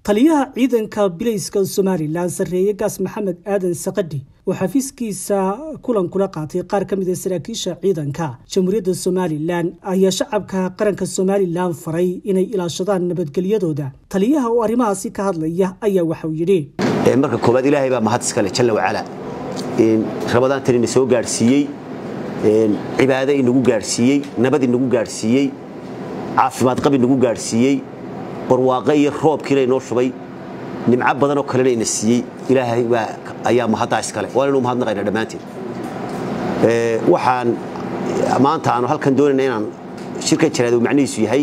taliyaha ciidanka bilayska somalilan sarreeye gaas maxamed aadan sakadhi oo xafiiskiisa kulan kula qaatay qaar ka mid a saraakiisha ciidanka jamhuuriyadda somalilan ayaa shacabka qaranka somalilan faray inay ilaashadaan nabadgelyadooda taliyaha oo arrimahaasi ka hadlaya ayaa waxauu yidhi marka koowaad ilaahay baa mahad iskale jalla wacala rabadaan ina soo gaadhsiiyey cibaado inagu gaadhsiiyey nabad inagu gaadhsiiyey caafimaad qab inagu gaadhsiiyey barwaaqo iyo roobkiina inoo shubay nimco badanoo kalena ina siiyey ilaahay baa ayaa mahaddaa iskale waan inu mahadnaqayna dhammaanteen waxaan maanta aanu halkan doonayna inaan shirkan jaraad uu macnihiisu yahay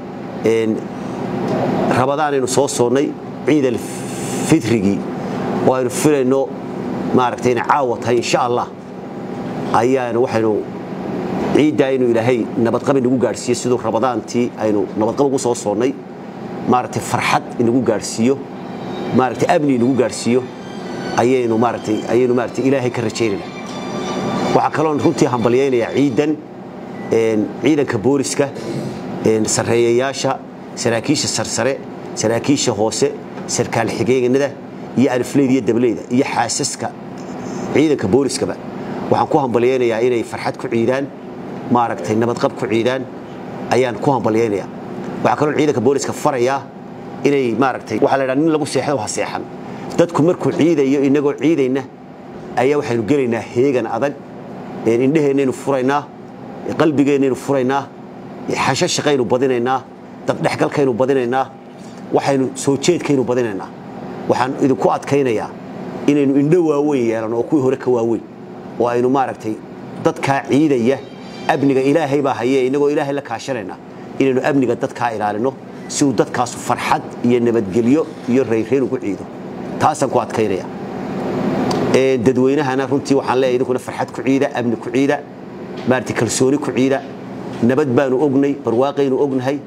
rabadaan aynu soo soonnay ciid alfitrigii oo aynu filayno maaragtay inay caawa tahay insha allah ayaanu waxaynu ciiddaa inuu ilaahay nabadqab inagu gaadhsiiyo siduu rabadaantii aynu nabadqab ugu soo soonnay maaragtay farxad inagu gaadhsiiyo maaragtay amni inagu gaadhsiiyo ayaynu maaragtay ayaynu maaragtay ilaahay ka rajaynayna waxaa kaloon runtii hambalyaynayaa ciidan ciidanka booliska sarreeyayaasha saraakiisha sarsare saraakiisha hoose sarkaal xigeenada iyo alifleyda iyo dableyda iyo xaasaska ciidanka booliskaba waxaan ku hambalyaynayaa inay farxad ku ciidaan maaragtay nabadqab ku ciidaan ayaan ku hambalyaynayaa waxaa kaloo ciidanka booliska farayaa inay maaragtay waxaa la ydhaha nin lagu seexdo ha seexan dadku markuu ciidayo inagoo ciidayna ayaa waxaynu gelaynaa heegan adag indheheennaynu furaynaa qalbigeennaynu furaynaa xasho shaqaynu badinaynaa dabdhexgalkaynu badinaynaa waxaynu soo jeedkaynu badinaynaa waxaan idinku adkaynayaa inaynu indho waaweyn yeelano oo kuwii hore ka waaweyn oo aynu maaragtay dadkaa ciidaya amniga ilaahay baa haye inagoo ilaahay la kaashanayna inaynu amniga dadkaa ilaalino si uu dadkaasu farxad iyo nabadgelyo iyo rayreen ugu ciido taasaan ku adkaynaya dadweynahana runtii waxaan leeyahay idinkuna farxad ku ciida amni ku ciida maarata kalsooni ku ciida nabad baanu ognay barwaaqaynu ognahay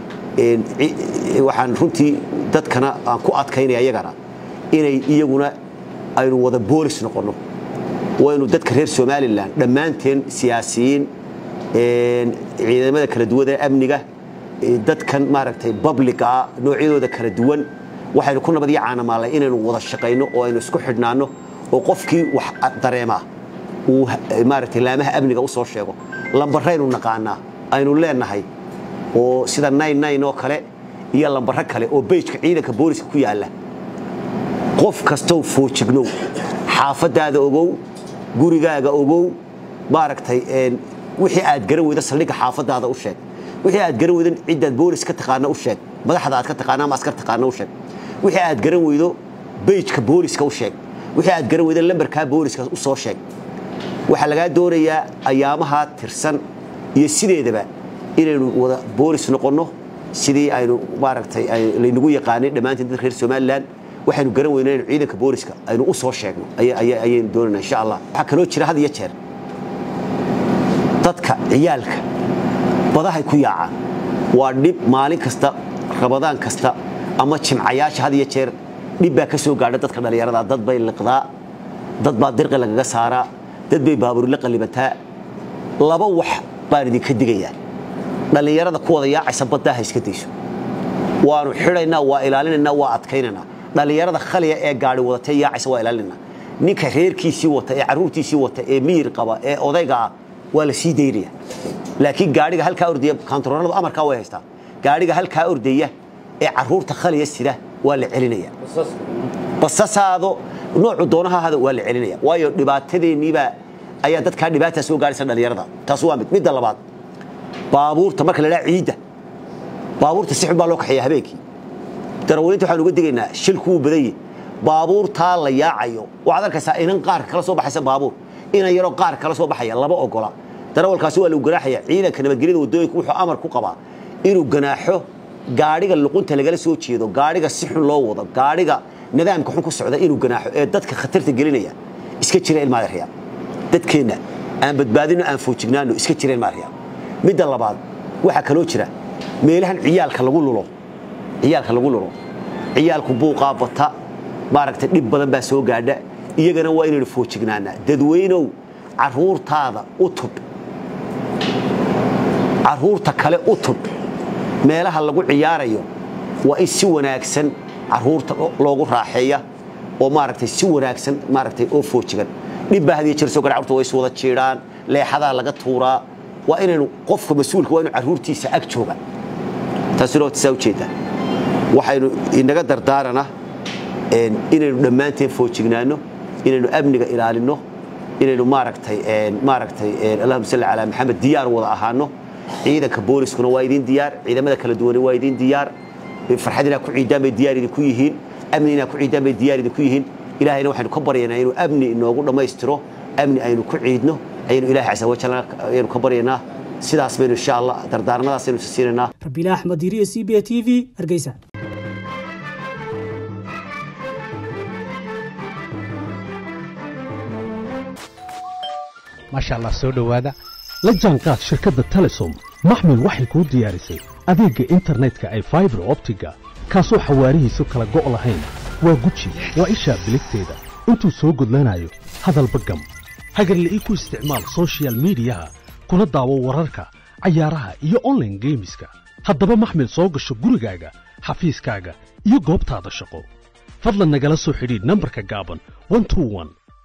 waxaan runtii dadkana aan ku adkaynaya iyagana inay iyaguna aynu wada boolis noqonno waynu dadka reer somalilan dhammaanteen siyaasiyiin ciidamada kala duwan ee amniga dadkan maaragtay babligaa noocyadooda kala duwan waxaynu ku nabad iyo caanamaalnay inaynu wada shaqayno oo aynu isku xidhnaanno oo qofkii wax dareemaa uu maaragtay laamaha amniga u soo sheego lambaraynu naqaanaa aynu leenahay oo sida nine oo kale iyo lambaro kale oo beyjka ciidanka booliska ku yaalla qof kastow foojignow xaafadaada ogow gurigaaga ogow maaragtay wixii aad garan weydo saldhigga xaafadaada u sheeg wixii aad garan weydo ciddaad boolis ka taqaana u sheeg madaxda aad ka taqaana ama askar taqaana u sheeg wixii aad garan weydo beyjka booliska u sheeg wixii aad garan weydo lambarkaa booliska u soo sheeg waxaa lagaa doonayaa ayaamaha tirsan iyo sideedaba inaynu wada boolis noqonno sidii aynu maaragtay laynagu yaqaanay dhammaanteen dad reer somalilan waxaynu garan weyno inaynu ciidanka booliska aynu u soo sheegno ayaynu doonayna insha allah waxaa kaloo jira had iyo jeer dadka ciyaalka badahay ku yaacaan waa dhib maalin kasta rabadaan kasta ama jimcayaasha had iyo jeer dhib baa ka soo gaadha dadka dhallinyarada dad bay liqdaa dad baa dirqi lagaga saaraa dad bay baabuurla qallibataa laba wax baan idinka digayaa dhallinyarada ku wada yaacaysa baddaa ha iska dayso waanu xidhaynaa waa ilaalinaynaa waa adkaynaynaa dhallinyarada khaliya ee gaari wadatee yaacaysa waa ilaalinaynaa ninka reerkiisii wata ee carruurtiisii wata ee miyir qaba ee odayga ah waa la sii daynaya laakiin gaadhiga halkaa ordaya kantarooradu amarkaa way haystaa gaadhiga halkaa ordaya ee carruurta khaliya sida waa la celinaya basasaado noocu doonaha ahada waa la celinaya waayo dhibaatadeenniibaa ayaa dadkaa dhibaataa soo gaaraysa dhallinyarada taas waa mid midda labaad baabuurta marka la dhaha ciidda baabuurta si xun baa loo kaxeeya habeenkii darawaliinta waxaan uga digaynaa shilku wuu badan yahi baabuurtaa la yaacayo waxaad arkaysaa inan qaarka kala soo baxaysa baabuur inan yaroo qaar kala soo baxaya lama ogola darawalkaasi waa lagu ganaaxaya ciidanka nabadgelyada waddooyinka wuxuu amar ku qabaa inuu ganaaxo gaadhiga luqunta lagala soo jeedo gaadhiga si xun loo wado gaadhiga nidaamka xun ku socda inuu ganaaxo ee dadka khatarta gelinaya iska jira ilmaadariya dadkeenna aan badbaadino aan foojignaano iska jira ilmaadariya midda labaad waxaa kaloo jira meelahan ciyaalka lagu lulo ciyaalka lagu lulo ciyaalku buuqaa bata maaragtay dhib badan baa soo gaadha iyagana waa inaynu foojignaanaa dadweynow carruurtaada u tub carruurta kale u tub meelaha lagu ciyaarayo waa in si wanaagsan caruurta loogu raaxeeya oo maaragtay si wanaagsan maaragtay oo foojigan dhib baa hadiya jir soo gara carruurta way is wada jiidhaan leexadaa laga tuuraa waa inaynu qofka mas-uulka waa inu carruurtiisa ag jooga taasina waa tisaa ujeeddaa waxaynu inaga dardaarana inaynu dhammaanteen foojignaano inaynu amniga ilaalinno inaynu maaragtay maaragtay allahuma salli calaa maxamed diyaar wada ahaano ciidanka booliskuna waa idin diyaar ciidamada kala duwane waa idin diyaar farxad inaa ku ciidaan bay diyaar idinku yihiin amni inaa ku ciidaan bay diyaar idinku yihiin ilahayna waxaynu ka baryaynaa inuu amni inoogu dhammaystiro amni aynu ku ciidno ayaynu ilahay casa wajal ayaynu ka baryaynaa sidaas baynu insha allah dardaaranadaas aynu siinaynaa rabiila axmed diiriya c b a t v hargeysa maasha allah soo dhowaada la jaanqaad shirkadda telesom maxmil waxay kuu diyaarisay adeegga internetka ay faibar optiga kaasoo xawaarihiisu kala go' lahayn waa guji waa ishaa biligteeda intuu soo gudlanayo hadalba gam hagarle ii ku isticmaal sochial midiyaha kuna daawo wararka cayaaraha iyo onlaine geemiska haddaba maxmil soo gasho gurigaaga xafiiskaaga iyo goobtaada shaqo fadlan nagala soo xidhiidh nambarka gaaban